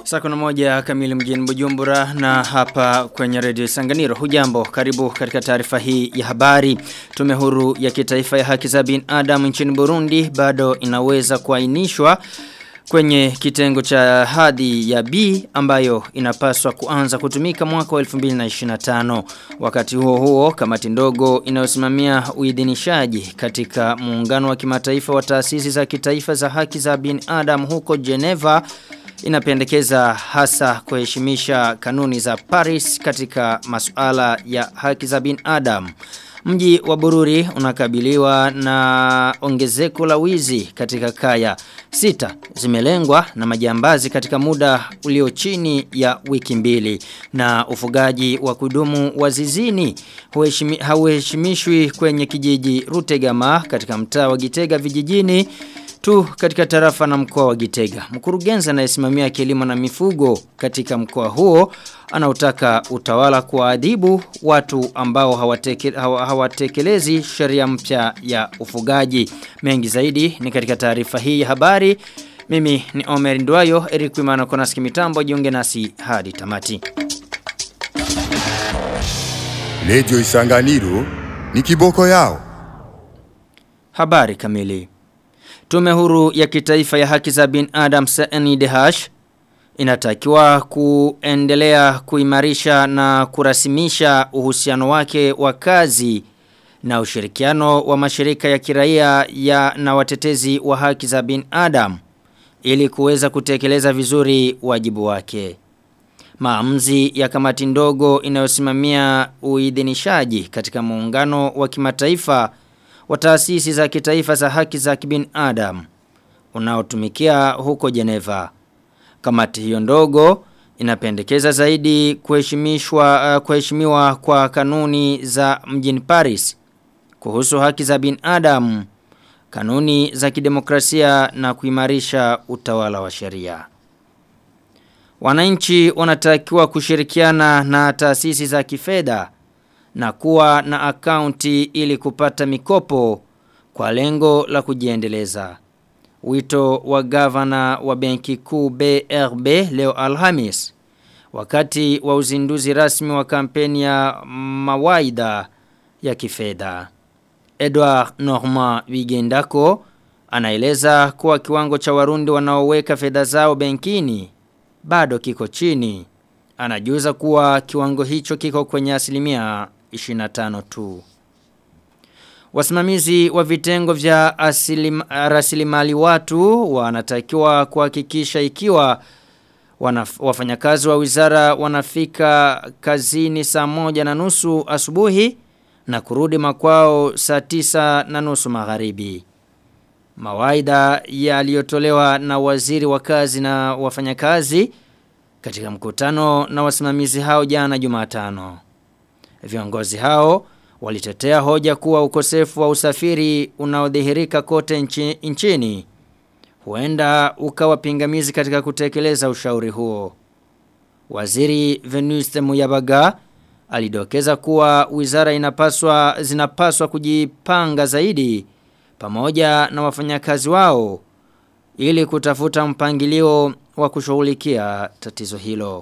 Saa kuna moja kamili mjini Bujumbura na hapa kwenye redio Sanganiro. Hujambo, karibu katika taarifa hii ya habari. Tume huru ya kitaifa ya haki za binadamu nchini Burundi bado inaweza kuainishwa kwenye kitengo cha hadhi ya B ambayo inapaswa kuanza kutumika mwaka wa 2025. Wakati huo huo, kamati ndogo inayosimamia uidhinishaji katika muungano wa kimataifa wa taasisi za kitaifa za haki za binadamu huko Geneva inapendekeza hasa kuheshimisha kanuni za Paris katika masuala ya haki za binadamu. Mji wa Bururi unakabiliwa na ongezeko la wizi katika kaya. Sita zimelengwa na majambazi katika muda ulio chini ya wiki mbili. Na ufugaji wa kudumu wa zizini hauheshimishwi kwenye kijiji Rutegama katika mtaa wa Gitega vijijini tu katika tarafa na mkoa wa Gitega. Mkurugenzi anayesimamia kilimo na mifugo katika mkoa huo anautaka utawala kuadhibu watu ambao hawateke, hawatekelezi sheria mpya ya ufugaji. Mengi zaidi ni katika taarifa hii ya habari. Mimi ni Omer Ndwayo, Eric Wimana Konaski Mitambo, jiunge nasi hadi tamati. Radio Isanganiro ni kiboko yao. Habari kamili. Tume huru ya kitaifa ya haki za binadamu CNDH inatakiwa kuendelea kuimarisha na kurasimisha uhusiano wake wa kazi na ushirikiano wa mashirika ya kiraia ya na watetezi wa haki za binadamu ili kuweza kutekeleza vizuri wajibu wake. Maamuzi ya kamati ndogo inayosimamia uidhinishaji katika muungano wa kimataifa wa taasisi za kitaifa za haki za kibinadamu unaotumikia huko Geneva. Kamati hiyo ndogo inapendekeza zaidi kuheshimishwa uh, kuheshimiwa kwa kanuni za mjini Paris kuhusu haki za binadamu, kanuni za kidemokrasia na kuimarisha utawala wa sheria. Wananchi wanatakiwa kushirikiana na taasisi za kifedha na kuwa na akaunti ili kupata mikopo kwa lengo la kujiendeleza. Wito wa gavana wa benki kuu BRB leo Alhamis wakati wa uzinduzi rasmi wa kampeni ya mawaida ya kifedha. Edward Norma Wigendako anaeleza kuwa kiwango cha warundi wanaoweka fedha zao benkini bado kiko chini. Anajuza kuwa kiwango hicho kiko kwenye asilimia 25 tu. Wasimamizi wa vitengo vya rasilimali watu wanatakiwa kuhakikisha ikiwa wafanyakazi wa wizara wanafika kazini saa moja na nusu asubuhi na kurudi makwao saa tisa na nusu magharibi. Mawaida yaliyotolewa na waziri wa kazi na wafanyakazi katika mkutano na wasimamizi hao jana Jumatano. Viongozi hao walitetea hoja kuwa ukosefu wa usafiri unaodhihirika kote nchi, nchini huenda ukawa pingamizi katika kutekeleza ushauri huo. Waziri Venuste Muyabaga alidokeza kuwa wizara inapaswa zinapaswa kujipanga zaidi pamoja na wafanyakazi wao ili kutafuta mpangilio wa kushughulikia tatizo hilo.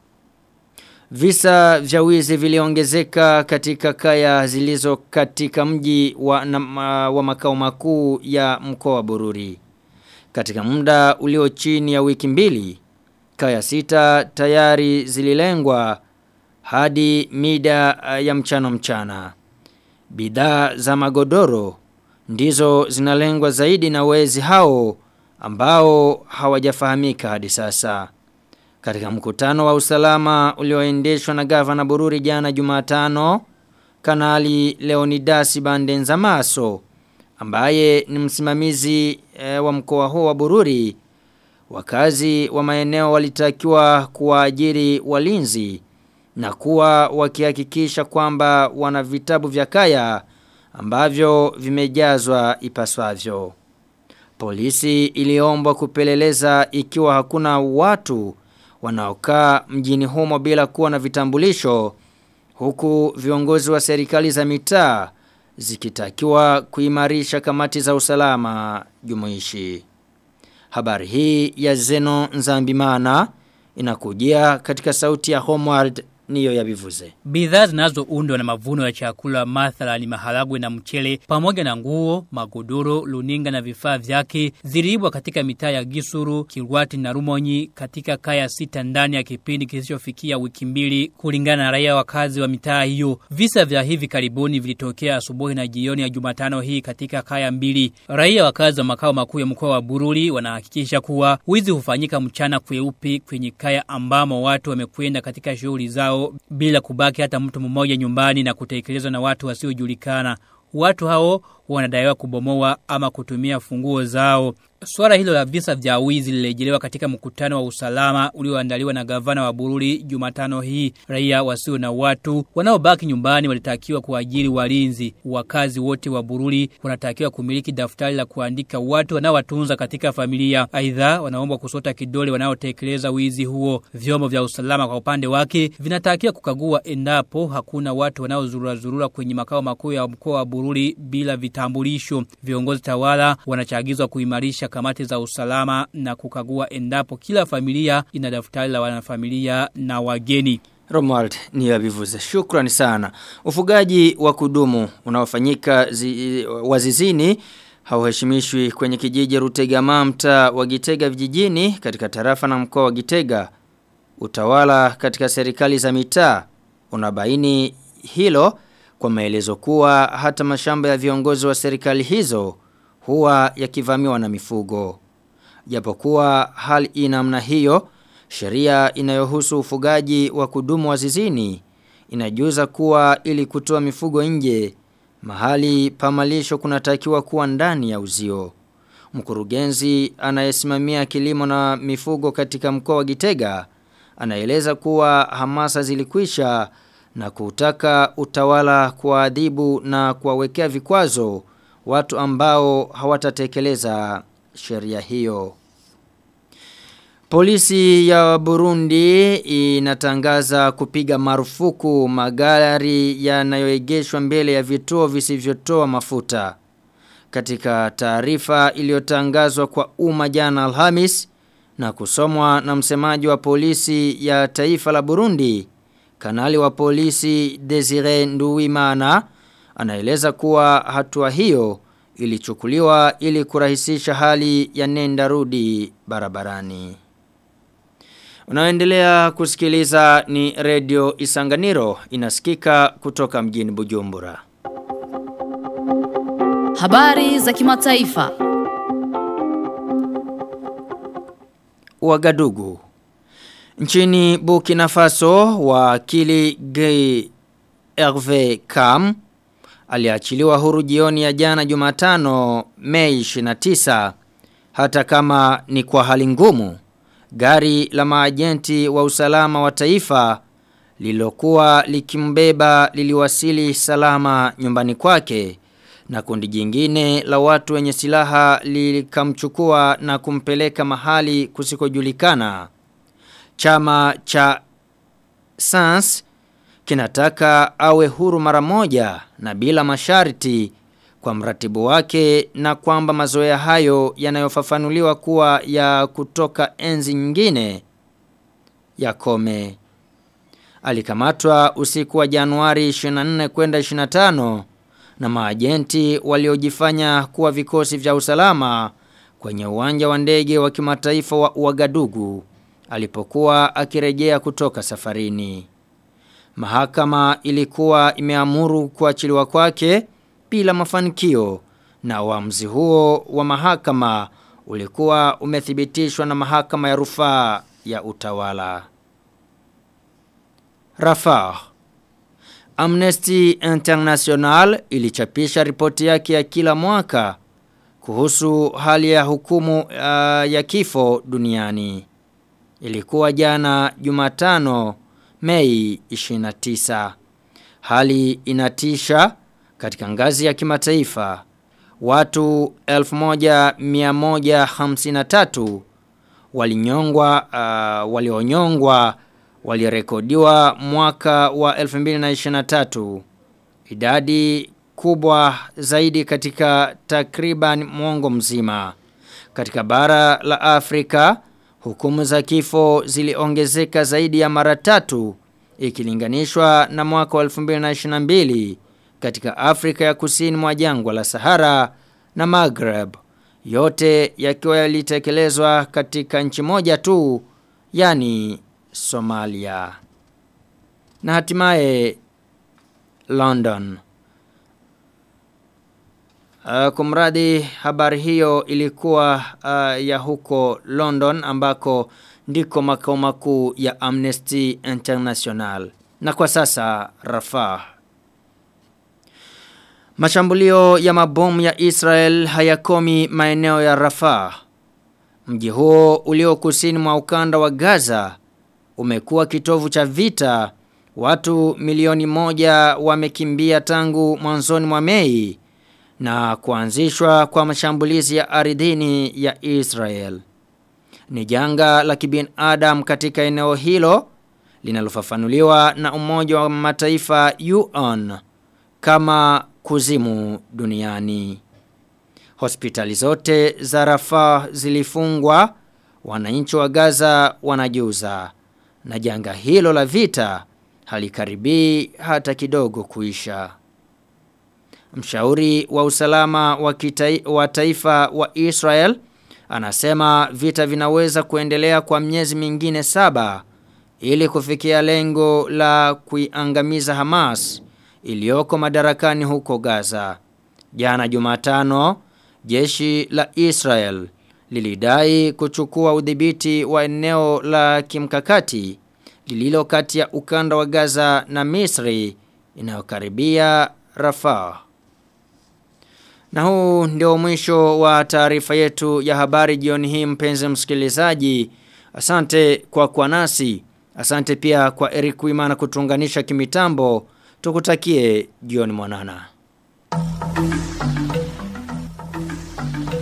Visa vya wizi viliongezeka katika kaya zilizo katika mji wa, na, wa makao makuu ya mkoa wa Bururi. Katika muda ulio chini ya wiki mbili, kaya sita tayari zililengwa hadi mida ya mchano mchana. Bidhaa za magodoro ndizo zinalengwa zaidi na wezi hao ambao hawajafahamika hadi sasa. Katika mkutano wa usalama ulioendeshwa na gavana Bururi jana Jumatano, Kanali Leonidas Bandenza Maso ambaye ni msimamizi e, wa mkoa huo wa Bururi, wakazi wa maeneo walitakiwa kuwaajiri walinzi na kuwa wakihakikisha kwamba wana vitabu vya kaya ambavyo vimejazwa ipaswavyo. Polisi iliombwa kupeleleza ikiwa hakuna watu wanaokaa mjini humo bila kuwa na vitambulisho huku viongozi wa serikali za mitaa zikitakiwa kuimarisha kamati za usalama jumuishi. Habari hii ya Zeno Nzambimana inakujia katika sauti ya Homeworld niyo ya bivuze. Bidhaa zinazoundwa na mavuno ya chakula mathala ni maharagwe na mchele pamoja na nguo, magodoro, luninga na vifaa vyake ziliibwa katika mitaa ya Gisuru, Kirwati na Rumonyi katika kaya sita ndani ya kipindi kisichofikia wiki mbili kulingana na raia wakazi wa mitaa hiyo. Visa vya hivi karibuni vilitokea asubuhi na jioni ya Jumatano hii katika kaya mbili. Raia wakazi wa makao makuu ya mkoa wa Bururi wanahakikisha kuwa wizi hufanyika mchana kweupe kwenye kaya ambamo watu wamekwenda katika shughuli zao zao bila kubaki hata mtu mmoja nyumbani na kutekelezwa na watu wasiojulikana. Watu hao wanadaiwa kubomoa ama kutumia funguo zao. Swala hilo la visa vya wizi lilejelewa katika mkutano wa usalama ulioandaliwa na gavana wa Bururi Jumatano hii. Raia wasio na watu wanaobaki nyumbani walitakiwa kuajiri walinzi. Wakazi wote wa Bururi wanatakiwa kumiliki daftari la kuandika watu wanaowatunza katika familia. Aidha wanaomba kusota kidole wanaotekeleza wizi huo. Vyombo vya usalama kwa upande wake vinatakiwa kukagua endapo hakuna watu wanaozurura zurura kwenye makao makuu ya mkoa wa Bururi bila vitambulisho. Viongozi tawala wanachagizwa kuimarisha kamati za usalama na kukagua endapo kila familia ina daftari la wanafamilia na wageni. Romuald ni abivuze. Shukrani sana. Ufugaji wa kudumu unaofanyika zi, wazizini hauheshimishwi kwenye kijiji Rutegama mtaa wa Gitega vijijini katika tarafa na mkoa wa Gitega. Utawala katika serikali za mitaa unabaini hilo kwa maelezo kuwa hata mashamba ya viongozi wa serikali hizo huwa yakivamiwa na mifugo. Japokuwa hali inamna hiyo, sheria inayohusu ufugaji wa kudumu wa zizini inajuza kuwa ili kutoa mifugo nje mahali pamalisho kunatakiwa kuwa ndani ya uzio. Mkurugenzi anayesimamia kilimo na mifugo katika mkoa wa Gitega anaeleza kuwa hamasa zilikwisha na kutaka utawala kuadhibu na kuwawekea vikwazo watu ambao hawatatekeleza sheria hiyo. Polisi ya Burundi inatangaza kupiga marufuku magari yanayoegeshwa mbele ya vituo visivyotoa mafuta. Katika taarifa iliyotangazwa kwa umma jana Alhamis na kusomwa na msemaji wa polisi ya taifa la Burundi, kanali wa polisi Desire Nduwimana anaeleza kuwa hatua hiyo ilichukuliwa ili kurahisisha hali ya nenda rudi barabarani. Unaoendelea kusikiliza ni Radio Isanganiro inasikika kutoka mjini Bujumbura. Habari za kimataifa. Wagadugu. Nchini Burkina Faso wakili Gay Hervé Kam aliachiliwa huru jioni ya jana Jumatano Mei 29 hata kama ni kwa hali ngumu. Gari la maajenti wa usalama wa taifa lilokuwa likimbeba liliwasili salama nyumbani kwake na kundi jingine la watu wenye silaha likamchukua na kumpeleka mahali kusikojulikana. Chama cha Sans kinataka awe huru mara moja na bila masharti kwa mratibu wake na kwamba mazoea hayo yanayofafanuliwa kuwa ya kutoka enzi nyingine yakome. Alikamatwa usiku wa Januari 24 kwenda 25 na maajenti waliojifanya kuwa vikosi vya usalama kwenye uwanja wa ndege wa kimataifa wa Uagadugu alipokuwa akirejea kutoka safarini. Mahakama ilikuwa imeamuru kuachiliwa kwake bila mafanikio na uamuzi huo wa mahakama ulikuwa umethibitishwa na mahakama ya rufaa ya utawala. Rafah Amnesty International ilichapisha ripoti yake ya kila mwaka kuhusu hali ya hukumu uh, ya kifo duniani. Ilikuwa jana Jumatano Mei 29. Hali inatisha katika ngazi ya kimataifa. Watu 1153 walinyongwa uh, walionyongwa walirekodiwa mwaka wa 2023. Idadi kubwa zaidi katika takriban mwongo mzima. Katika bara la Afrika, Hukumu za kifo ziliongezeka zaidi ya mara tatu ikilinganishwa na mwaka wa 2022 katika Afrika ya Kusini mwa jangwa la Sahara na Maghreb. Yote yakiwa yalitekelezwa katika nchi moja tu, yani Somalia. Na hatimaye London. Uh, kumradi habari hiyo ilikuwa uh, ya huko London ambako ndiko makao makuu ya Amnesty International. Na kwa sasa Rafah. Mashambulio ya mabomu ya Israel hayakomi maeneo ya Rafah. Mji huo ulio kusini mwa ukanda wa Gaza umekuwa kitovu cha vita. Watu milioni moja wamekimbia tangu mwanzoni mwa Mei na kuanzishwa kwa mashambulizi ya ardhini ya Israel. Ni janga la kibinadamu katika eneo hilo linalofafanuliwa na Umoja wa Mataifa UN kama kuzimu duniani. Hospitali zote za Rafah zilifungwa, wananchi wa Gaza wanajuza na janga hilo la vita halikaribii hata kidogo kuisha. Mshauri wa usalama wa, kitai, wa taifa wa Israel anasema vita vinaweza kuendelea kwa miezi mingine saba ili kufikia lengo la kuiangamiza Hamas iliyoko madarakani huko Gaza. Jana Jumatano, jeshi la Israel lilidai kuchukua udhibiti wa eneo la kimkakati lililo kati ya ukanda wa Gaza na Misri inayokaribia Rafah. Na huu ndio mwisho wa taarifa yetu ya habari jioni hii mpenzi msikilizaji. Asante kwa kwa nasi. Asante pia kwa Eric Wimana kutunganisha kimitambo. Tukutakie jioni mwanana.